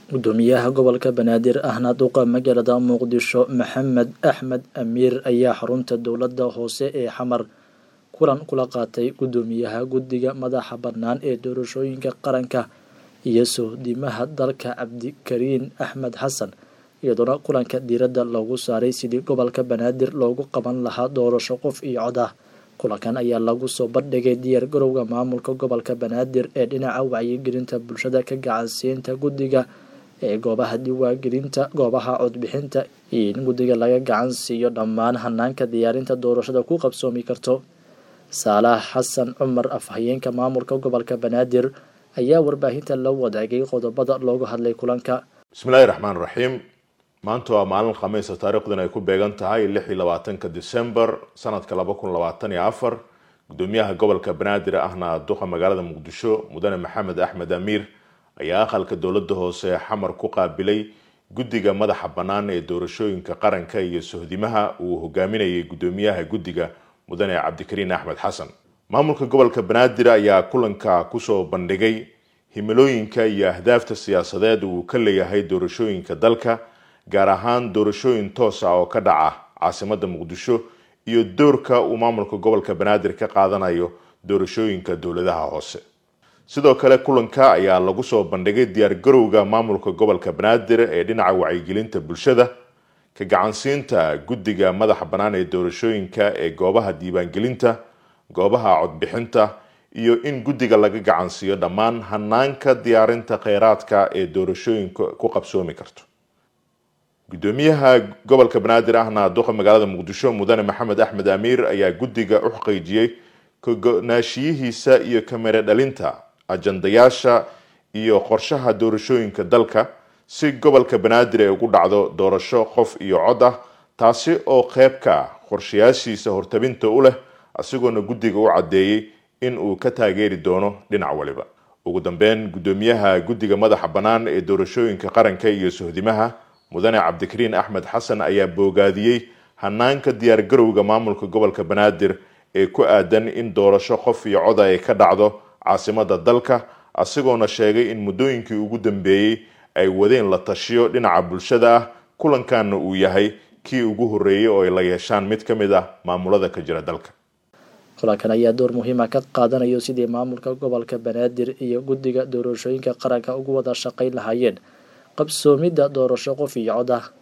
gudoomiyaha gobolka banaadir ahna duqa magaalada muqdisho maxamed axmed amiir ayaa xarunta dowladda hoose ee xamar kulan kula qaatay gudoomiyaha guddiga madaxa bannaan ee doorashooyinka qaranka iyo sohdimaha dalka cabdikariin axmed xasan iyadoona kulanka diiradda loogu saaray sidii gobolka banaadir loogu qaban lahaa doorasho qof iyo cod ah kulankan ayaa lagu soo bandhigay diyaar garowga maamulka gobolka banaadir ee dhinaca wacyigelinta bulshada ka gacansiinta guddiga ee goobaha diiwaangelinta goobaha codbixinta iyo in guddiga laga gacan siiyo dhammaan hanaanka diyaarinta doorashada ku qabsoomi karto saalax xasan cumar afhayeenka maamulka gobolka banaadir ayaa warbaahinta la wadaagay qodobada loogu hadlay kulanka bismillahi raxmaan raxiim maanta waa maalin khamiisa taariikhdan ay ku beegan tahay lix iyo labaatanka december sanadka laba kun labaatan iyo afar gudoomiyaha gobolka banaadir ahna duqa magaalada muqdisho mudane maxamed axmed amiir ayaa aqalka dowladda hoose xamar ku qaabilay guddiga madaxa bannaan ee doorashooyinka qaranka iyo sohdimaha uu hogaaminayay gudoomiyaha guddiga mudane cabdikariin axmed xasan maamulka gobolka banaadir ayaa kulanka kusoo bandhigay himilooyinka iyo ahdaafta siyaasadeed uu ka leeyahay doorashooyinka dalka gaar ahaan doorashooyin toos ah oo ka dhaca caasimada muqdisho iyo doorka uu maamulka gobolka banaadir ka qaadanayo doorashooyinka dowladaha hoose sidoo kale kulanka ayaa lagu soo bandhigay diyaar garowga maamulka gobolka banaadir ee dhinaca wacyigelinta bulshada ka gacansiinta guddiga madaxa bannaan ee doorashooyinka ee goobaha diiwaangelinta goobaha codbixinta iyo in guddiga laga gacansiiyo dhammaan hanaanka diyaarinta kheyraadka ee doorashooyinka ku qabsoomi karto gudoomiyaha gobolka banaadir ahna duqa magaalada muqdisho mudane maxamed axmed amiir ayaa guddiga u xaqiijiyey kago-naashiyihiisa iyo kamere dhalinta ajandayaasha iyo qorshaha doorashooyinka dalka si gobolka banaadir ay ugu dhacdo doorasho qof iyo cod ah taasi oo qeyb ka ah qorshayaashiisa hortabinta u leh isagoona guddiga u caddeeyey in uu ka taageeri doono dhinac waliba ugu dambeyn gudoomiyaha guddiga madaxa bannaan ee doorashooyinka qaranka iyo sohdimaha mudane cabdikariin axmed xasan ayaa boogaadiyey hanaanka diyaar garowga maamulka gobolka banaadir ee ku aadan in doorasho qof iyo coda ay ka dhacdo caasimada dalka isagoona sheegay in muddooyinkii ugu dambeeyey ay wadeen la tashiyo dhinaca bulshada ah kulankaana uu yahay kii ugu horreeyey oo ay la yeeshaan mid ka mid ah maamulada ka jira dalka kulankan ayaa door muhiima ka qaadanayo sidii maamulka gobolka banaadir iyo guddiga doorashooyinka qaranka ugu wada shaqayn lahaayeen qabsoomidda doorasho qof iyo cod ah